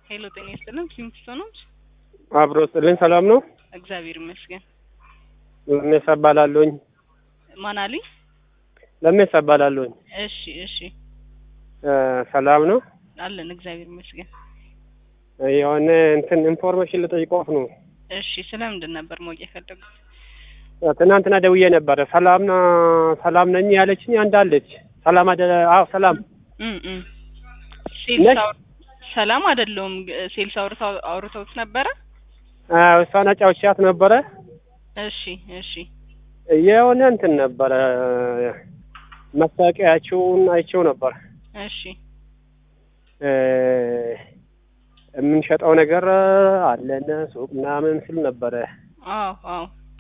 ሄሎ ጤና ይስጥልን ኪንግስቶኖች አብሮ ስጥልኝ ሰላም ነው። እግዚአብሔር ይመስገን። ለሜሳ እባላለሁኝ። ማን አሉኝ? ለሜሳ እባላለሁኝ። እሺ እሺ እ ሰላም ነው። አለን እግዚአብሔር ይመስገን። የሆነ እንትን ኢንፎርሜሽን ልጠይቅዎት ነው። እሺ ስለምንድን ነበር ማወቅ የፈለጉት? ትናንትና ደውዬ ነበረ። ሰላም ና- ሰላም ነኝ ያለችኝ አንዳለች። ሰላም አደ አዎ ሰላም እም እም ሴልስ ነሽ? አውር- ሰላም አይደለሁም። ግ- ሴልስ አውርተው አውርተውት ነበረ? አዎ እሷን አጫውቻት ነበረ። እሺ እሺ የሆነ እንትን ነበረ ማስታወቂያችሁን አይቼው ነበር። እሺ እ የምንሸጠው ነገር አለን ሱቅ ምናምን ስል ነበረ። አዎ አዎ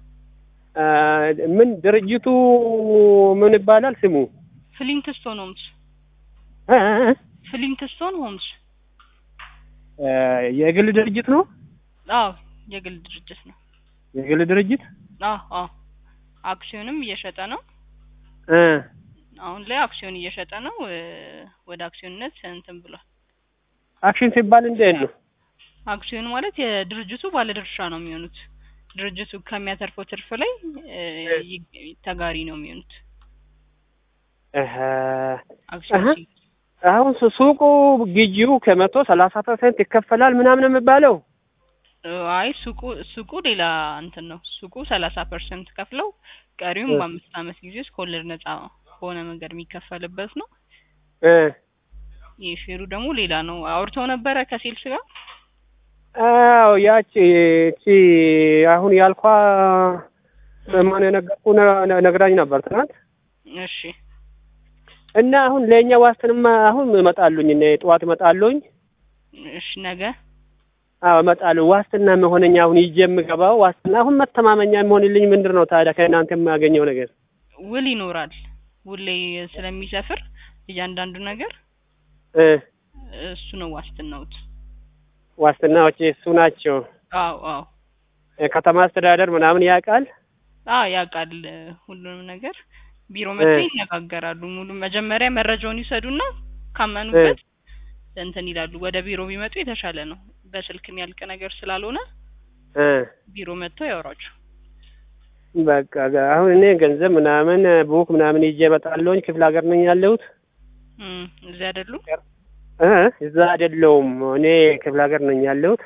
እ ምን ድርጅቱ ምን ይባላል ስሙ? ፍሊንትስቶን ሆምስ እ እ ፍሊንትስቶን ሆምስ እ የግል ድርጅት ነው። አዎ የግል ድርጅት ነው። የግል ድርጅት አዎ አዎ አክሲዮንም እየሸጠ ነው። እ አሁን ላይ አክሲዮን እየሸጠ ነው። እ ወደ አክሲዮንነት እንትን ብሏል። አክሽን ሲባል እንዴት ነው? አክሲዮን ማለት የድርጅቱ ባለድርሻ ነው የሚሆኑት። ድርጅቱ ከሚያተርፈው ትርፍ ላይ እ ይ- ተጋሪ ነው የሚሆኑት። እህ አክሲዮን አሀ። ሲ- አሁን ሱ- ሱቁ ግዢው ከመቶ ሰላሳ ፐርሰንት ይከፈላል ምናምን የሚባለው እ አይ ሱቁ ሱቁ ሌላ እንትን ነው። ሱቁ ሰላሳ ፐርሰንት ከፍለው ቀሪውም እ በአምስት ዓመት ጊዜ ውስጥ ከወለድ ነጻ በሆነ መንገድ የሚከፈልበት ነው። እ ይህ ሼሩ ደግሞ ሌላ ነው። አውርተው ነበረ ከሴልስ ጋር አዎ ያቺ እቺ አሁን ያልኳ ማን የነገርኩ ነ- ነግራኝ ነበር ትናንት እሺ እና አሁን ለእኛ ዋስትንማ አሁን እመጣሉኝ እኔ ጠዋት እመጣሉኝ እሺ ነገ አዎ እመጣለሁ ዋስትና መሆነኛ አሁን ይዤ የምገባው ዋስትና አሁን መተማመኛ የሚሆንልኝ ምንድን ነው ታዲያ ከእናንተ የማገኘው ነገር ውል ይኖራል። ውል ላይ ስለሚሰፍር እያንዳንዱ ነገር እ እሱ ነው ዋስትናውት። ዋስትናዎች እሱ ናቸው አዎ አዎ እ ከተማ አስተዳደር ምናምን ያውቃል አዎ ያውቃል እ ሁሉንም ነገር ቢሮ መጥተው እ ይነጋገራሉ። ሙሉ መጀመሪያ መረጃውን ይሰዱና ካመኑበት እንትን ይላሉ። ወደ ቢሮ ቢመጡ የተሻለ ነው። በስልክ የሚያልቅ ነገር ስላልሆነ እ ቢሮ መጥተው ያወራችሁ። በቃ ጋ- አሁን እኔ ገንዘብ ምናምን ቡክ ምናምን ይዤ እመጣለሁኝ ክፍለ ሀገር ነኝ ያለሁት እም እዚህ አይደሉም? እ እዛ አይደለሁም እኔ ክፍለ ሀገር ነኝ ያለሁት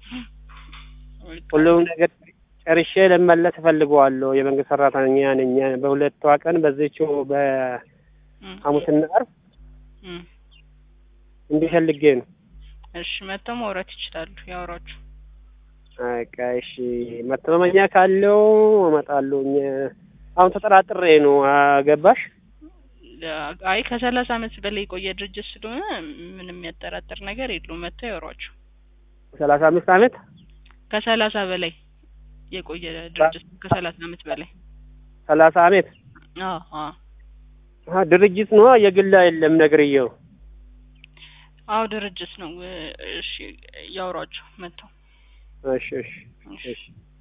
ሁሉም ነገር ጨርሼ ልመለስ እፈልገዋለሁ የመንግስት ሰራተኛ ነኝ በሁለቷ ቀን በዚችው በሐሙስና ዓርብ እም እንዲህ ፈልጌ ነው እሺ መጥተው ማውራት ይችላሉ። ያወራችሁ። በቃ እሺ መተማመኛ ካለው እመጣለሁኝ አሁን ተጠራጥሬ ነው አገባሽ አይ ከሰላሳ ዓመት በላይ የቆየ ድርጅት ስለሆነ ምንም የሚያጠራጥር ነገር የለውም። መጥተው ያወሯችሁ። ሰላሳ አምስት ዓመት ከሰላሳ በላይ የቆየ ድርጅት ከሰላሳ ዓመት በላይ ሰላሳ ዓመት አዎ አዎ አ ድርጅት ነው የግል አይደለም ነግርየው አዎ ድርጅት ነው። እ እሺ ያወሯችሁ መጥተው እሺ እሺ እሺ እሺ